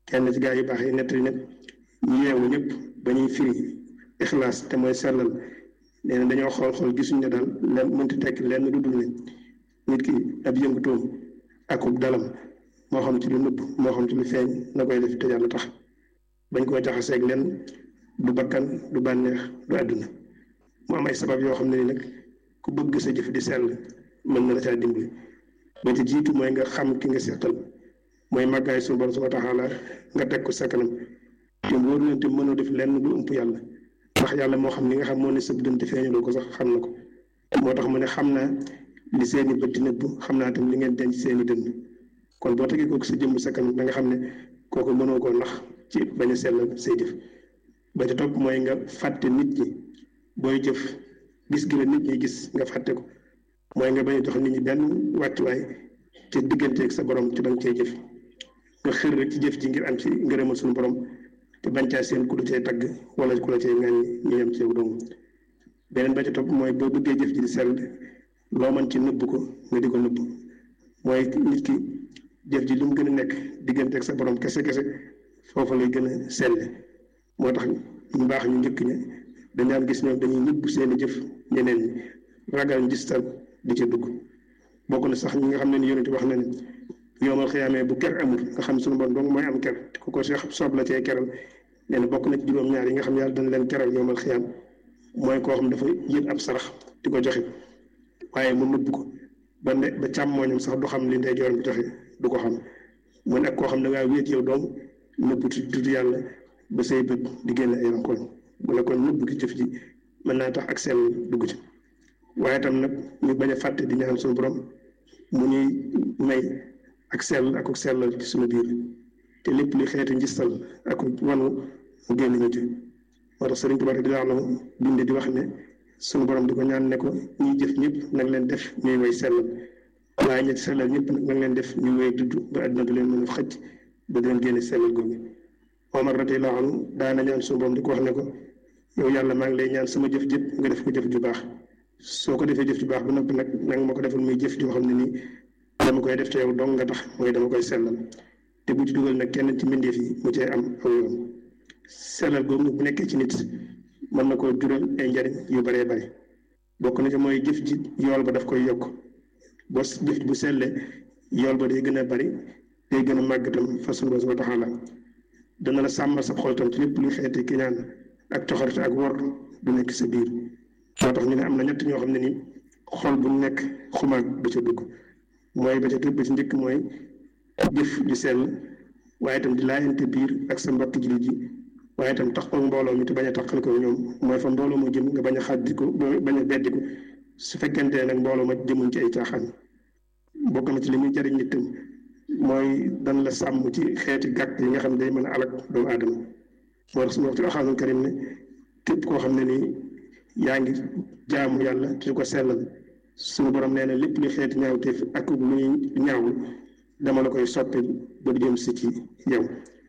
kenn ci gaa yu baax yi nettali ne ñu yeewu ñëpp ba ñuy firi ixlaas te mooy sellal nee na dañoo xool xool gisuñ ne daal len mënti tekk lenn lu dul ne nit ki ab yëngutoom akub dalam moo xam ci lu nëbb moo xam ci lu feeñ na koy def te yàlla tax bañ koo jaxaseeg lenn du bakkan du bànneex du àdduna mu am ay sabab yoo xam ne ni nag ku bëgg sa jëf di sell mën na la caa dimbali ba ci jiitu mooy nga xam ki nga seqal mooy màggaay suñu borom subhanahu wa taala nga teg ko sa kanam te wóor leen te mënoo def lenn lu ëmp yàlla ndax yàlla moo xam li nga xam moo ne sëb dënte feeñaloo ko sax xam na ko moo tax mu ne xam naa li seeni bët di nëbb xam naa tam li ngeen denc seeni dënn kon boo tegee kooku sa jëmm sa kanam da nga xam ne kooku mënoo koo nax ci bañ a sellal say jëf ba ca topp mooy nga fàtte nit ñi booy jëf gis gi la nit ñi gis nga fàtte ko mooy nga bañ a jox nit ñi benn wàccuwaay ci digganteeg sa borom ci ba nga cee jëf nga xër rek ci jëf ji ngir am ci ngërëmal suñu borom te bañ caa seen ku la cay tagg wala ku la cay ŋàññi ñu yem ci yow dong beneen ba ca topp mooy boo bëggee jëf ji di sell loo mën ci nëbb ko nga di ko nëbb mooy nit ki jëf ji lu mu gën a nekk digganteeg sa borom kese kese foofa lay gën a selle moo tax ñu baax ñu njëkk ña dañ daan gis ñoom dañuy nëbb seeni jëf ñeneen ñi ragal njistal di ca dugg bokk na sax ñi nga xam ne ni yonent wax na ne yoomal xiyaamee bu ker amul nga xam suñu bon dong mooy am ker ku ko seex soob la cee keral nee na bokk na ci juróom-ñaar yi nga xam yàlla dana leen keral yoomal xiyaam mooy koo xam dafa yët ab sarax di ko joxe waaye mu nëbb ko ba ne ba càmmooñam sax du xam li ndeyjooram bi joxe du ko xam mu nekk koo xam ne ngaa wéet yow doom nëbb tudd yàlla ba say bët di génn ay rankoñ mu ne kon nëbb gi jëf ji mën naa tax ak sell dugg ci waaye itam nag ñu bañ a fàtte di ñaan suñu borom mu ñuy may ak sell ak sellal ci suñu biir te lépp li xeeti njistal ak wanu mu génn ñu ci moo tax sëriñ Tuubaa di la binde di wax ne suñu borom di ko ñaan ne ko ñuy jëf ñëpp nag leen def ñuy way sellal waaye ñetti sellal ñëpp nag nag leen def ñuy way dudd ba àdduna du leen mën a xëcc ba leen génne sellal googu Omar radiyallaahu anhu daana ñaan suñu borom di ko wax ne ko yow yàlla maa ngi lay ñaan sama jëf jëpp nga def ko jëf ju baax soo ko defee jëf ju baax ba noppi nag nanga ma ko defal muy jëf joo xam ne nii dama koy def te yow dong nga tax mooy dama koy sellal te bu ci dugal nag kenn ci mbindeef yi mu cee am aw yoon sellal googu bu nekkee ci nit mën na koo jural ay njariñ yu baree bari bokk na ci mooy jëf ji yool ba daf koy yokk boo jëf bu sellee yool ba day gën a bari day gën a màgg tam fa sunu Boroom subhaanahu wa taala dana la sàmmal sa xol tam ci lépp luy xeeti kiñaan ak coxorte ak wor du nekk sa biir moo tax ñu ne am na ñett ñoo xam ne ni xol bu nekk xumaag du ca dugg mooy ba ca tëb ba ci njëkk mooy jëf ju sell waaye itam di laayante biir ak sa mbokk jullit ji waaye itam tax ko mbooloo mi te bañ a taxal ko ñoom mooy fa mbooloo ma jëm nga bañ a xàddi ko bañ a beddi ko su fekkente nag mbooloo ma jëmuñ ci ay caaxaan bokk na ci li muy jariñ nit tam mooy dan la sàmm ci xeeti gàkk yi nga xam ne day mën a alak doomu aadama moo tax suñu wax ci alxuraanul karim ne képp koo xam ne nii yaa ngi jaamu yàlla te ko sellal suñu borom nee na lépp lu xeeti ñaawteef ak lu ñuy ñaawul dama la koy soppil ba du jëm si ci yow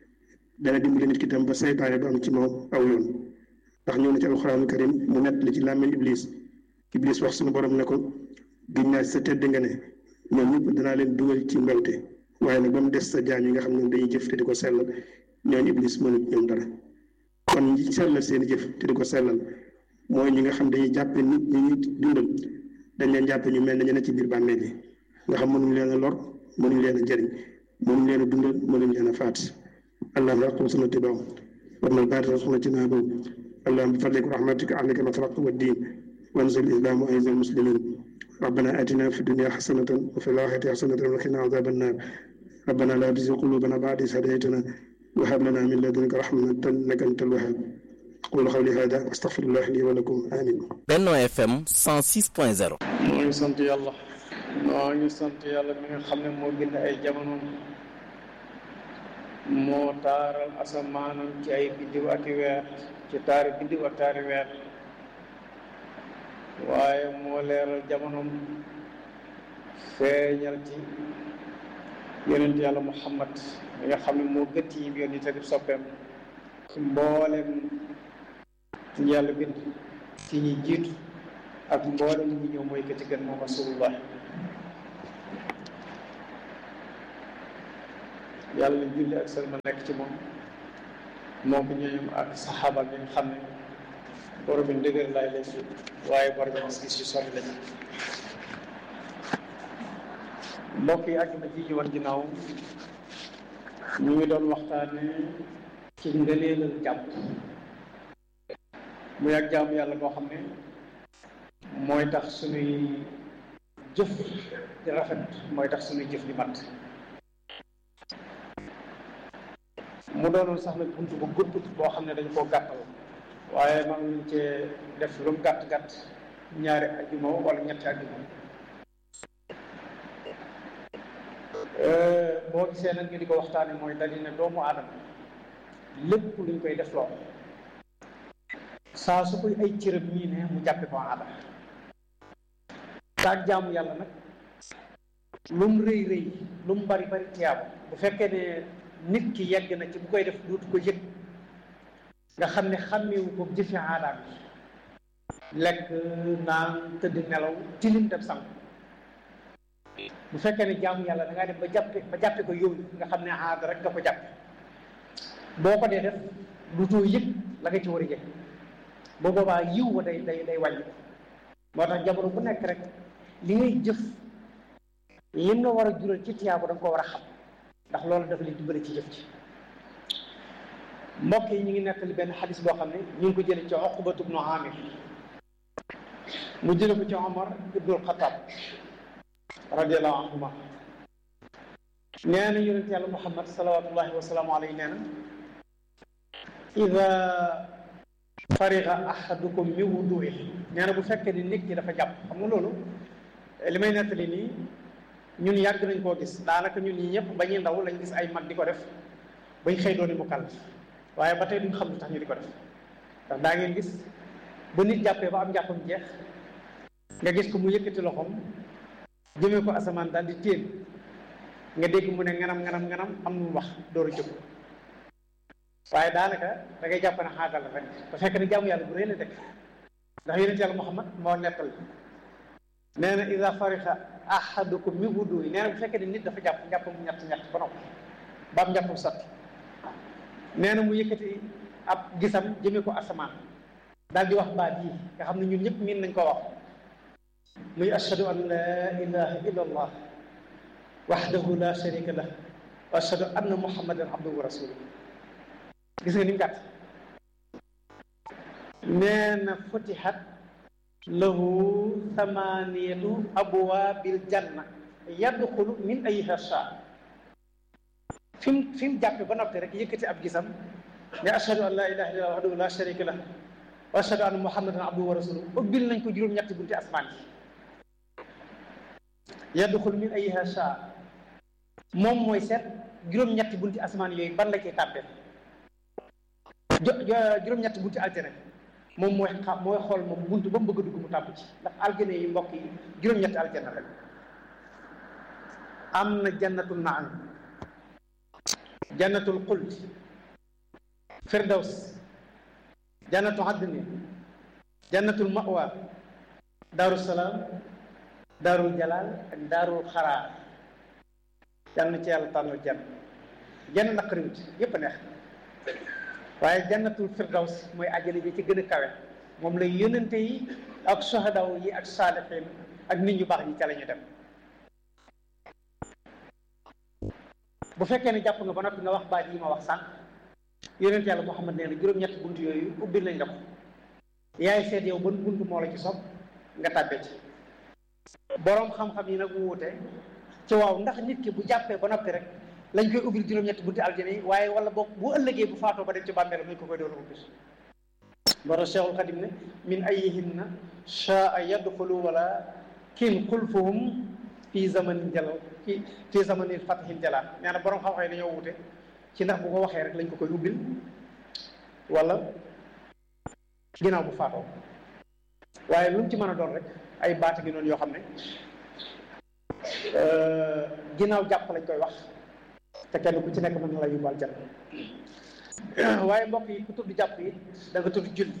dana dimbali nit ki tam ba seytaane du am ci moom aw yoon ndax ñëw na ci alxuraanul karim mu nett li ci làmmiñ iblis iblis wax suñu borom ne ko giñ naa sa tedd nga ne ñoom ñëpp danaa leen dugal ci mbewte waaye nag ba mu des sa jaam yi nga xam ne dañuy jëf te di ko sellal ñooñu iblis mënut ñoom dara kon ñi sellal seen jëf te di ko sellal mooy ñi nga xam dañuy jàppe nit ñi ñuy dundal dañ leen jàppe ñu mel ne ñu ne ci biir bàmmeel yi nga xam mënuñ leen a lor mënuñ leen a jëriñ mënuñ leen a dundal mënuñ leen a faat allahumma aqum sunnati baaw warmal baatila sunnati naa boob allahumma bi fadlika wa rahmatika ahlika matraq wa diin wanzil islam wa aiz al muslimin ربنا آتنا في الدنيا حسنة وفي الآخرة حسنة وقنا عذاب النار ربنا لا تزغ قلوبنا بعد إذ هديتنا وهب لنا من لدنك رحمة إنك أنت الوهاب أقول قولي هذا وأستغفر الله لي ولكم آمين Benno FM 106.0 moo ngi sant yàlla moo ngi sant yàlla mi nga xam ne moo bind ay jamono moo taaral asamaanam ci ay biddiw ak i weer ci taari biddiw ak taari weer waaye moo leeral jamonom feeñal ci yonent yàlla muhammad mi nga xam ne moo gëtt yi yoon yi te di soppeem ci mboolem ci yàlla bind ci ñi jiitu ak mboolem ñi ñëw mooy ka ci gën moom rasulullah yàlla julli ak sëlma nekk ci moom moo ko ñooñum ak saxaaba bi nga xam ne borom bi ndëgër laay lañ waaye borom gis-gis yu sori lañ mbokk yi àjjuma ji ñu war ginnaaw ñu ngi doon waxtaane ci ngëneelal jàpp muy ak jaamu yàlla boo xam ne mooy tax suñuy jëf di rafet mooy tax suñuy jëf di mat mu doonoon sax nag bunt bu gudd boo xam ne dañ koo gàttal waaye man nañ cee def lu mu gàtt gàtt ñaari ajjuma wala ñetti ajjuma boo gisee nag ñu di ko waxtaane mooy dañu ne doomu aadama lépp luñ koy def loo saa su koy ay cëram ñii ne mu jàppe ko aada saak jaamu yàlla nag lu mu rëy rëy lu mu bari bari tiyaabu bu fekkee ne nit ki yegg na ci bu koy def duutu ko yëg nga xam ne xàmmewu ko jëfe aadaam yi lekk naan tëdd nelaw tilim dem sang bu fekkee ne jaamu yàlla da ngaa dem ba jàppe ba jàppe ko yow nga xam ne aada rek nga ko jàppe boo ko dee def duutoo yëg la nga ci war a yëg boo boobaa yiw wa day day day wàññi moo tax jamono bu nekk rek li ngay jëf lim nga war a jural ci tiyaabu da nga ko war a xam ndax loolu dafa leen dimbali ci jëf ci mbokk yi ñu ngi nettali benn xadis boo xam ne ñu ngi ko jële ci Uqbatu bnu Amir mu jële ko ci Omar ibnul Xataab radiallahu anhuma nee na yonent yàlla Muhammad salawatullahi wa salaamu alayhi nee na ida fariga ahadukum min wuduihi nee na bu fekkee ni nit ki dafa jàpp xam nga loolu li may nettali nii ñun yàgg nañ koo gis daanaka ñun ñi ñëpp ba ñuy ndaw lañ gis ay mag di ko def bañ xëy dooni mu kàll waaye ba tey duñ xam lu tax ñu di ko def ndax daa ngeen gis bu nit jàppee ba am jàppam jeex nga gis ko mu yëkkati loxoom jëmee ko asamaan daal di téen nga dégg mu ne nganam nganam nganam am nu mu wax door a jóg waaye daanaka da ngay jàpp ne xaagal rek ba fekk ne jaamu yàlla bu rëy la dëkk ndax yonent yàlla Muhammad moo nettal nee na ida farixa ahadukum min wudu'i nee na bu fekkee ne nit dafa jàpp njàppam ñett ñett ba noppi ba am njàppam sotti nee na mu yëkkati ab gisam jëmee ko asamaan daal di wax baat yi nga xam ne ñun ñëpp miin nañ ko wax muy ashhadu an la ilaha illa allah wahdahu la sharika lah wa ashhadu anna muhammadan abduhu wa rasuluh gis nga ni mu gàtt nee na futihat lahu thamaniyatu abwaabil janna yadxulu min ayyiha shaa fi mu fi mu jàppe ba noppi rek yëkkati ab gisam ne ashhadu an la ilaha illallah wahdahu la sharika lah wa ashhadu anna muhammadan abduhu wa rasuluh ubbil nañ ko juróom-ñetti bunti asmaan yi yadxulu min ayyiha shaa moom mooy seet juróom-ñetti bunti asmaan yooyu ban la cay tàbbee jo juróom-ñetti bunti aljana moom mooy xam mooy xool moom buntu ba mu bëgg a dugg mu tàbb ci ndax aljana yi mbokk yi juróom-ñetti aljana rek am na jannatul naam jannatul xuld firdaws jannatu adni jannatul mawa daaru salaam daarul jalaal ak daarul xaraar yal na ci yàlla tànnal jann jann naqariwut yépp a neex waaye jannatul firdaws mooy àjjana bi ci gën a kawe moom la yonente yi ak sohadaw yi ak saalixiin ak nit ñu baax ñi ca la ñu dem bu fekkee ne jàpp nga ba noppi nga wax baat yi ma wax sànq yonente yàlla Muhammad nee na juróom-ñetti bunt yooyu ubbil nañ la ko yaay seet yow ban bunt moo la ci sob nga tàbbee ci boroom xam-xam yi nag wuute ci waaw ndax nit ki bu jàppee ba noppi rek lañ koy ubbil juróom-ñetti bunti aljana yi waaye wala boog bu ëllëgee bu faatoo ba dem ci bàmmeel lañ ko koy doon ubbil moo tax Cheikhul Xadim ne min ayyihinna shaa yadxulu wala kin xulfuhum fii zamanin jalal fii fii zamanin fatahin jalal nee na borom xam-xam yi dañoo wute ci ndax bu ko waxee rek lañ ko koy ubbil wala ginnaaw bu faatoo waaye lu mu ci mën a doon rek ay baata gi noonu yoo xam ne ginnaaw jàpp lañ koy wax te kenn ku ci nekk mën na la yóbbaal jàpp waaye mbokk yi ku tudd jàpp yi da nga tudd julli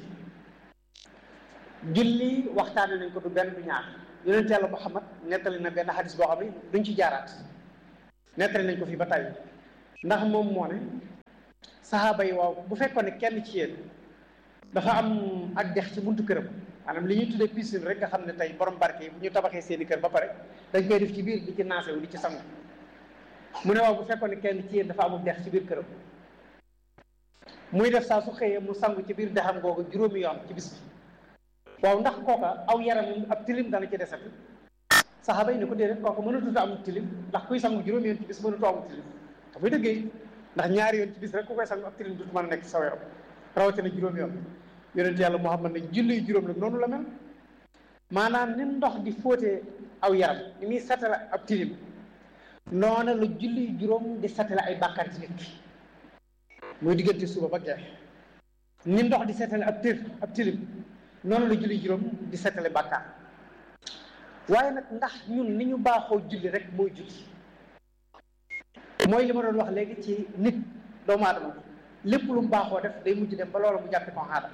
julli waxtaane nañ ko du benn du ñaar yonent yàlla Muhammad nettali na benn xadis boo xam ne duñ ci jaaraat nettali nañ ko fii ba tey ndax moom moo ne saxaaba yi waaw bu fekkoon ne kenn ci yéen dafa am ak dex ci buntu këram maanaam li ñuy tuddee piscine rek nga xam ne tey borom barke yi bu ñu tabaxee seeni kër ba pare dañ koy def ci biir di ci naasewu di ci sangu mu ne waaw bu fekkoon ne kenn ci yéen dafa amul dex ci biir këram muy def saa su xëyee mu sangu ci biir dexam googu juróomi yoon ci bis bi waaw ndax kooka aw yaram ab tilim dana ci desati saxaaba yi ne ko déedéet kooku mënatut a am tilim ndax kuy sangu juróomi yoon ci bis mënatoo am tilim dafay dëggee ndax ñaari yoon ci bis rek ku koy sangu ab tilim dut mën a nekk ci saw yaram rawatina juróomi yoon yonent yàlla Muhammad ne julli juróom la noonu la mel maanaam ni ndox di fóotee aw yaram ni muy satala ab tilim noona la julli juróom di satala ay bàkkaar ci nit ki muy diggante suba ba geex ni ndox di setale ab tir ab tilim noonu la julli juróom di setale bàkkaar waaye nag ndax ñun ni ñu baaxoo julli rek mooy julli mooy li ma doon wax léegi ci nit doomu aadama lépp lu mu baaxoo def day mujj dem ba loola mu jàppe ko aada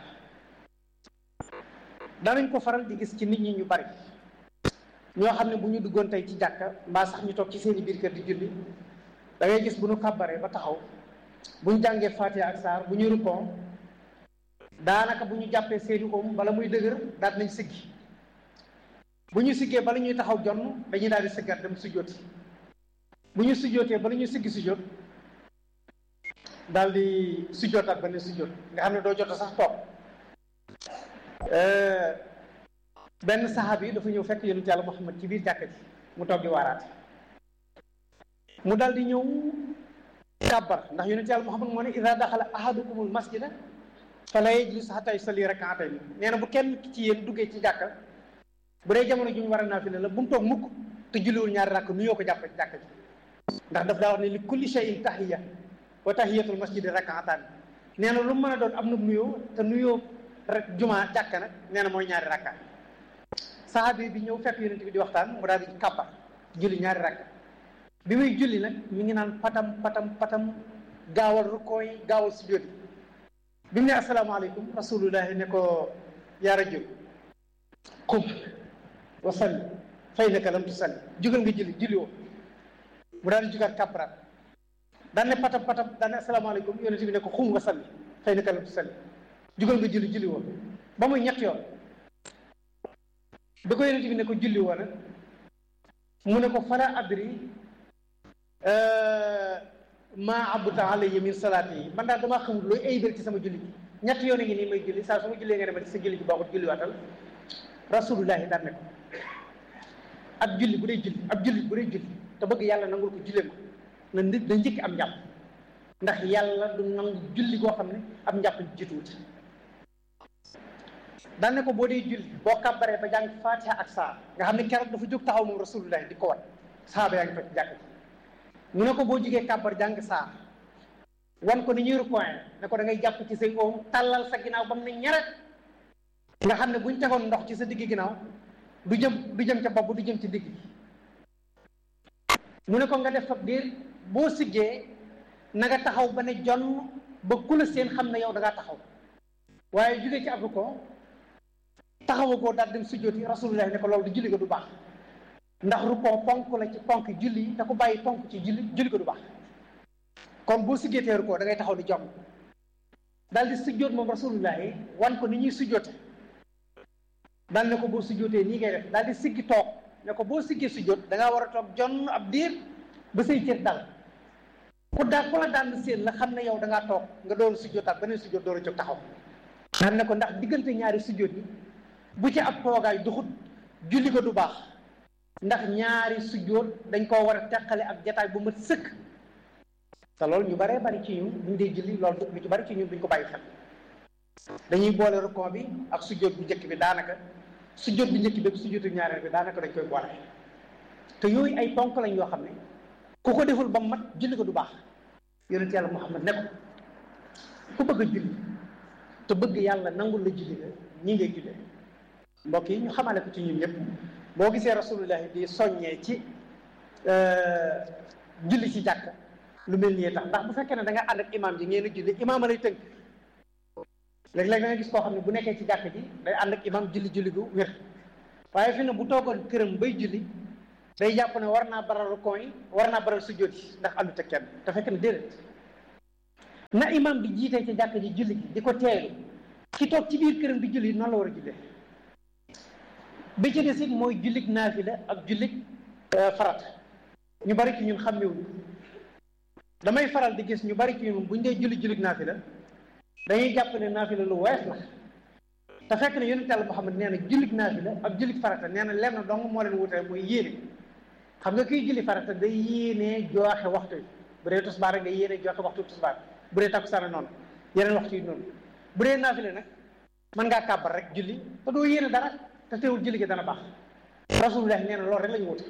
danañ ko faral di gis ci nit ñi ñu bari ñoo xam ne bu ñu duggoon tey ci jàkka mbaa sax ñu toog ci seeni biir kër di julli da ngay gis bu ñu kàbbaree ba taxaw bu ñu jàngee Fatiha ak saar bu ñu rukkoon daanaka bu ñu jàppee seeni om bala muy dëgër daal nañ siggi bu ñu siggee bala ñuy taxaw jonn dañuy daal di siggat dem sujjóoti bu ñu sujjóotee bala ñuy siggi sujjóot daal di sujjóotaat ba ne sujjóot nga xam ne doo jot sax toog benn saxaab yi dafa ñëw fekk yonent yàlla Muhammad ci biir jàkka ji mu toog di waaraate mu daal di ñëw kàbbar ndax yonent yàlla Muhammad moo ne ida daxala ahadukumul masjida fala yajlis hatta yusalli rak'atayn nee na bu kenn ci yéen duggee ci jàkka bu dee jamono ju ñu war a naafila la bu mu toog mukk te julliwul ñaari rakk nuyoo ko jàpp ci jàkka ji ndax daf daa wax ne li kulli shay'in tahiyya wa tahiyatul masjidi rak'atan nee na lu mu mën a doon am na nuyoo te nuyoo rek juma jàkka nag nee na mooy ñaari rakka saxaabi bi ñëw fekk yonent bi di waxtaan mu daal di kàbbar julli ñaari rakka bi muy julli nag mi ngi naan patam patam patam gaawal rukkoo yi gaawal sujjóot yi bi mu ne asalaamaaleykum rasulullahi ne ko yaa rajul qum wa salli fa innaka lam tusalli jugal nga julli julli woo mu daal di jugaat kàbbaraat daan ne patam patam daan ne asalaamaaleykum yonent bi ne ko xum wa salli fa innaka lam tusalli jugal nga julli julli woo ba muy ñett yoon bi ko yonent bi ne ko julli woo nag mu ne ko fala adri maa abuta alayya min salaati yi man daal damaa xamul looy aybal ci sama julli gi ñett yoon ngi nii may julli saa su ma jullee nga ne ma sa julli gi baaxut julli waatal rasulullahi daan ne ko ab julli bu dee julli ab julli bu dee julli te bëgg yàlla nangul ko jullee ma na nit na njëkk am njàpp ndax yàlla du nangu julli goo xam ne am njàpp jiituwut daan ne ko boo dee julli boo kàbbaree ba jàng fatiha ak saar nga xam ne keroog dafa jóg taxaw moom rasulullahi di ko wat saaba yaa ngi toog jàkk ji mu ne ko boo jigee kàbbar jàng saar wan ko ni ñuy rukoye ne ko da ngay jàpp ci say oom tàllal sa ginnaaw ba mu ne ñaret nga xam ne buñ tegoon ndox ci sa digg ginnaaw du jëm du jëm ca bopp du jëm ci digg bi mu ne ko nga def fab diir boo siggee na nga taxaw ba ne jonn ba ku la seen xam ne yow da ngaa taxaw waaye jugee ci ab ko taxawagoo daal dem sujjooti rasulullah ne ko loolu du julli ga du baax ndax rukkoo ponk la ci ponk julli yi te ku bàyyi ponk ci julli julli ko du baax kon boo sujjootee rukkoo da ngay taxaw ni jomm daal di sujjoot moom rasulullahi wan ko ni ñuy sujjoote daal ne ko boo sujjootee nii ngay def daal di siggi toog ne ko boo siggee sujjoot da ngaa war a toog jonn ab diir ba say cër dal ku daal ku la daan seen la xam ne yow da ngaa toog nga doon sujjootaat beneen sujjoot door a jóg taxaw daal ne ko ndax diggante ñaari sujjoot yi bu ci ab toogaay duxut julli ko du baax ndax ñaari sujjóot dañ koo war a teqale ak jataay bu mat sëkk te loolu ñu baree bari ci ñun buñ dee julli loolu lu ci bari ci ñun duñ ko bàyyi xel dañuy boole rukon bi ak sujjóot bu njëkk bi daanaka sujjóot bi njëkk bi ak sujjóotu ñaareel bi daanaka dañ koy boole te yooyu ay ponk lañ yoo xam ne ku ko deful ba mat julli ko du baax yonent yàlla Muhammad ne ko ku bëgg a julli te bëgg yàlla nangul la julli la ñi ngay jullee mbokk yi ñu xamale ko ci ñun ñëpp boo gisee rasulullahi di soññee ci julli ci jàkk lu mel nii tax ndax bu fekkee ne da nga ànd ak imaam ji ngeen a julli imaam lay tënk léeg-léeg da nga gis koo xam ne bu nekkee ci jàkk ji day ànd ak imaam julli julli gu wér waaye fi ne bu toogoon këram bay julli day jàpp ne war naa baral rukoo yi war naa baral sujjóot yi ndax àndut ak kenn te fekk ne déedéet na imam bi jiitee ci jàkk ji julli gi di ko teelu ki toog ci biir këram di julli noonu la war a jullee bi ci des it mooy jullig naafila ak jullig farat ñu bari ci ñun xàmmewuñu damay faral di gis ñu bari ci ñun buñ dee julli jullig naafila dañuy jàpp ne naafila lu wees la te fekk ne yonent Yàlla Muhammad nee na jullig naafila ak jullig farata nee na lenn dong moo leen wutee mooy yéene xam nga kiy julli farata day yéene joxe waxtu yi bu dee tusbaar rek nga yéene joxe waxtu tusbaar bu dee takkusaan noonu yeneen waxtu yi noonu bu dee naafila nag mën ngaa kàbbar rek julli te doo yéene dara te teewul julli gi dana baax rasulullah nee na loolu rek la ñu wute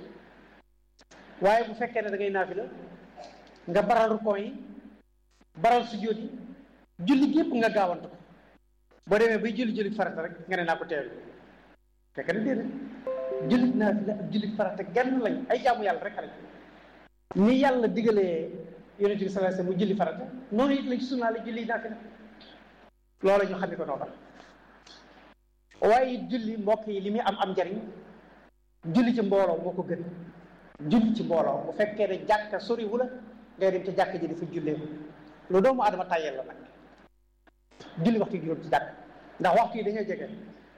waaye bu fekkee ne da ngay naafila nga baral rukoo yi baral sujjóot yi julli gépp nga gaawantu ko boo demee bay julli julli farata rek nga ne naa ko teelu fekk na déedéet julli naafila ak julli farata genn lañ ay jaamu yàlla rek lañ ni yàlla digalee yonent bi sallallahu alayhi wasallam mu julli farata noonu it lañ sunnaale julli naafila loolu ñu xam ne ko noo tax waaye it julli mbokk yi li muy am am njariñ julli ci mbooloo moo ko gën julli ci mbooloo bu fekkee ne jàkka sori wu la ngay dem ci jàkka ji dafa jullee ko lu doomu adama tàyyel la nag julli waxtu juróom ci jàkk ndax waxtu yi dañoo jege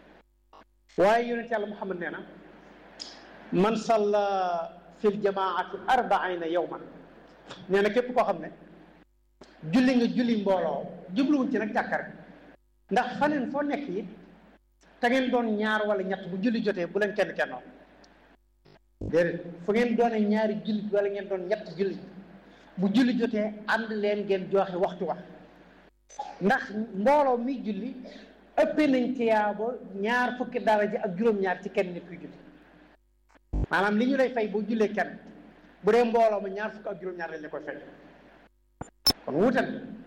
waaye yonent yàlla muhammad nee na man salla fil jamaati arbaina yawman nee na képp koo xam ne julli nga julli mbooloo jubluwuñ ci nag jàkka rek ndax faneen foo nekk it te ngeen doon ñaar wala ñett bu julli jotee bu leen kenn kennoo déedéet fu ngeen doone ñaari julli wala ngeen doon ñett julli bu julli jotee ànd leen ngeen joxe waxtu wax ndax mbooloo mi julli ëppee nañ tiyaabo ñaar fukki daraja ak juróom-ñaar ci kenn nit kuy julli maanaam li ñu lay fay boo jullee kenn bu dee mbooloo ma ñaar fukki ak juróom-ñaar lañ la koy fay kon wutal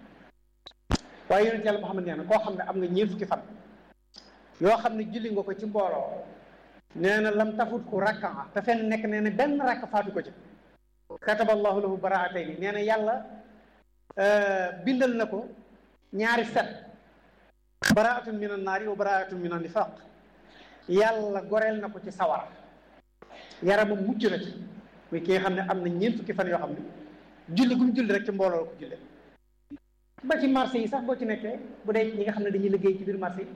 waaye yonent yàlla Muhammad nee na koo xam ne am nga ñeent fukki fan yoo xam ne julli nga ko ci mbooloo nee na lam tafut ku rakka te fenn nekk nee na benn rakk faatu ko ci kataballahu lahu baraatayni nee na yàlla bindal na ko ñaari set baraatun min an naari wa baraatun min an nifaq yàlla goreel na ko ci sawara yaramam mucc na ci muy ki nga xam ne am na ñeent fukki fan yoo xam ne julli gum julli rek ci mbooloo la ko julle ba ci marché yi sax boo ci nekkee bu dee ñi nga xam ne dañuy liggéey ci biir marché yi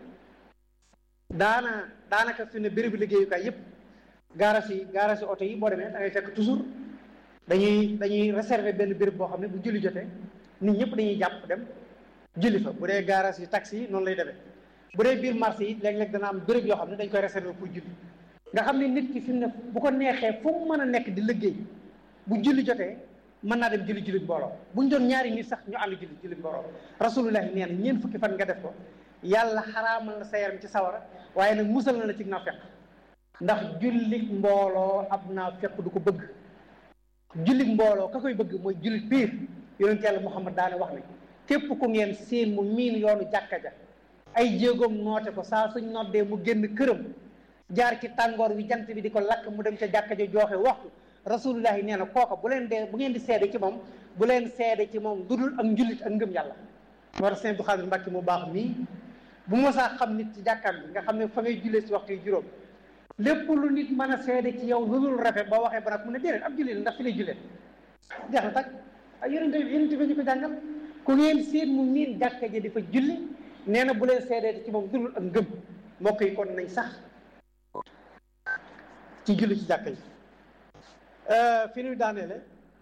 daana daanaka fi ne bérébu liggéeyukaay yépp gaaraas yi gaaraas yi oto yi boo demee da ngay fekk toujours dañuy dañuy réserver benn béréb boo xam ne bu julli jotee nit ñëpp dañuy jàpp dem julli fa bu dee gaaraas yi taxi yi noonu lay demee bu dee biir marché yi léeg-léeg dana am béréb yoo xam ne dañ koy réserver pour julli nga xam ne nit ki fi mu ne bu ko neexee fu mu mën a nekk di liggéey bu julli jotee mën naa dem julli julli mbooloo buñ doon ñaari nit sax ñu ànd julli julli mbooloo rasulullahi nee na ñeent fukki fan nga def ko yàlla xaraamal na sa yaram ci sawara waaye nag musal na la ci naafeq ndax jullit mbooloo ab naafeq du ko bëgg jullit mbooloo ka koy bëgg mooy jullit piir yonent yàlla Muhammad daane wax ne képp ku ngeen seen mu miin yoonu jàkka ja ay jéegoom noote ko saa suñ noddee mu génn këram jaar ci tàngoor wi jant bi di ko lakk mu dem ca jàkka ja jooxe waxtu rasulullahi nee na kooka bu leen dee bu ngeen di seede ci moom bu leen seede ci moom dudul ak njullit ak ngëm yàlla moo tax sëñ Abdou Xaadir Mbàkke mu baax mii bu mosaa xam nit ci jàkkaam bi nga xam ne fa ngay jullee si waxtu yi juróom lépp lu nit mën a seede ci yow lu dul rafet ba waxee ba nag mu ne déedéet ab jullit la ndax fi lay jullee jeex na tak ay yonente yonente bi ñu ko jàngal ku ngeen seen mu miin jàkka ji di fa julli nee na bu leen seedee ci moom dul ak ngëm mbokk yi kon nañ sax ci julli ci jàkka ji fi ñuy daaneele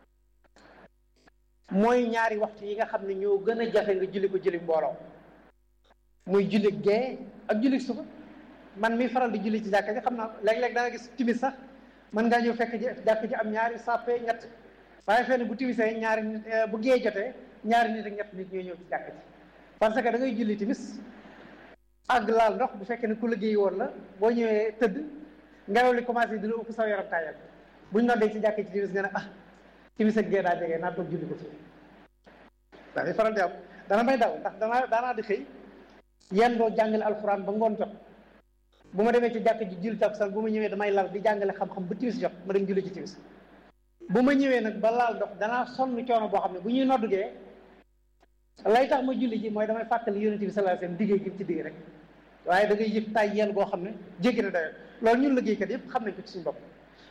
mooy ñaari waxtu yi nga xam ne ñoo gën a jafe nga julli ko julli mbooloo muy julli gee ak julli suba man mi faral di julli ci jàkka ji xam naa léeg-léeg da nga gis timis sax mën ngaa ñëw fekk ji jàkka ji am ñaari sàppe ñett waaye fenn bu timisee ñaari nit bu gee jotee ñaari nit ak ñett nit ñooy ñëw ci jàkka ji parce que da ngay julli timis ak laal ndox bu fekkee ne ku liggéey woon la boo ñëwee tëdd ngelaw li commencé di la ëpp saw yaram tàyyal buñ noddee ci jàkka ci timis nga ne ah timis ak gee daa jege naa toog julli ko fii dafay faral di am dana may daw ndax danaa daanaa di xëy yenn doo jàngale alxuraan ba ngoon jot bu ma demee ci jàkk ji julli takkusaan bu ma ñëwee damay lal di jàngale xam-xam ba timis jot ma dem julli ci timis bu ma ñëwee nag ba laal dox danaa sonn coono boo xam ne bu ñuy noddugee lay tax ma julli ji mooy damay fàttali yonent bi sallallahu alayhi wasallam diggee gi ci digg rek waaye da ngay yëg tay yel boo xam ne jéggi na dayo loolu ñun liggéeykat yëpp xam nañ ko ci suñu bopp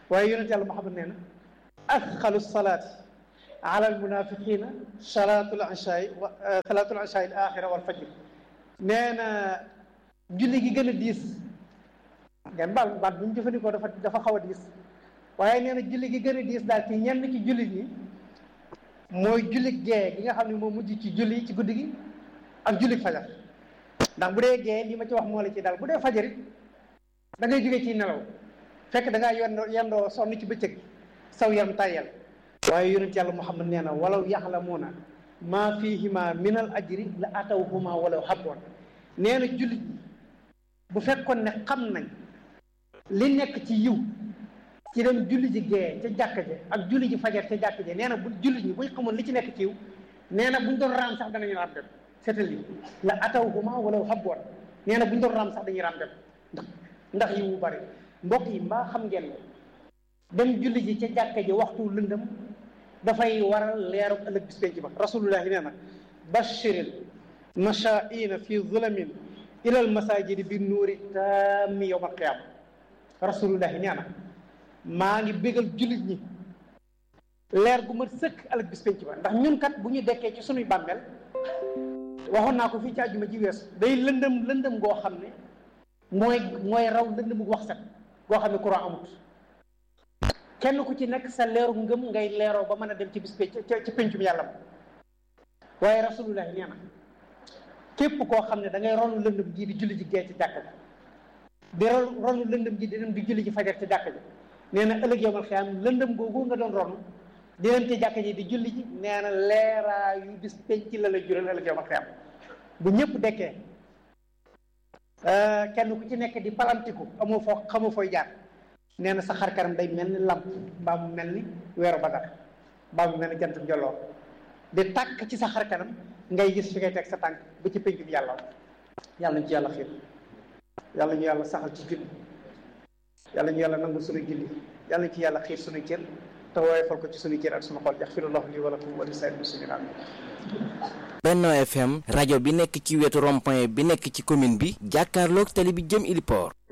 waaye yonent yàlla Muhammad nee na asxalu salaati ala almunafiqina salaatul ishaai wa salaatul ishaai al axira wal fajr nee na julli gi gën a diis ngeen baal baat bu ñu jëfandikoo dafa dafa xaw a diis waaye nee na julli gi gën a diis daal ci ñenn ci jullit ñi mooy julli gee gi nga xam ne moo mujj ci julli ci guddi gi ak julli fajar ndax bu dee gee li ma ci wax moo la ci daal bu dee fajar it da ngay jógee ci nelaw fekk da ngaa yendoo yendoo sonn ci bëccëg saw yaram tàyyel waaye yonent yàlla Muhammad nee na walaw yaxlamuuna maa fiihima min al ajri la atawhuma walaw habwan nee na jullit ñi bu fekkoon ne xam nañ li nekk ci yiw ci dem julli ji gee ca jàkka je ak julli ji fajar ca jàkka je nee na bu jullit ñi buñ xamoon li ci nekk ci yiw nee na buñ doon raam sax danañu raam dem seetal li la atawhuma walaw habwan nee na buñ doon raam sax dañuy raam dem ndax ndax yiw bu bari mbokk yi mbaa xam ngeen ne dem julli ji ca jàkka ji waxtu lëndëm dafay waral leeru ëllëg bis penc ba rasulullahi nee na bashiril mashaa'ina fi zulamin ila al masajidi bi nuuri taami yowm al qiyaama rasulullahi nee na maa ngi bégal jullit ñi leer gu mat sëkk ëllëg bis penc ba ndax ñun kat bu ñu dekkee ci sunuy bàmmeel waxoon naa ko fii ci àjjuma ji weesu day lëndëm lëndëm goo xam ne mooy mooy raw lëndëm gu wax set goo xam ne courant amut kenn ku ci nekk sa leeru ngëm ngay leeroo ba mën a dem ci bis penc ci pencum yàlla ma waaye rasulullahi nee na képp koo xam ne da ngay ronu lëndëm ji di julli ji gee ci jàkka ji di ronu lëndëm ji di dem di julli ji fajar ci jàkka ji nee na ëllëg yowmal xiyaam lëndëm googu nga doon ronu di dem ci jàkka ji di julli ji nee na leeraa yu bis penc la la jural ëllëg yowmal xiyaam bu ñëpp dekkee kenn ku ci nekk di palantiku amoo foo xamoo fooy jaar nee na sa xar kanam day mel ni lamp mbaa mu mel ni weeru badar mbaa mu mel ni jant njolloor di tàkk ci sa xar kanam ngay gis fi ngay teg sa tànk ba ci pénc bi yàlla yàlla ñu ci yàlla xiir yàlla ñu yàlla saxal ci julli yàlla ñu yàlla nangu suñu julli yàlla ñu ci yàlla xiir suñu cër te woyofal ko ci suñu cër ak suñu xol yaxfirullahu li wa lakum wa li saa'iril muslimiin amiin Benno FM rajo bi nekk ci wetu rond-point bi nekk ci commune bi jàkkaarloog tali bi jëm Iliport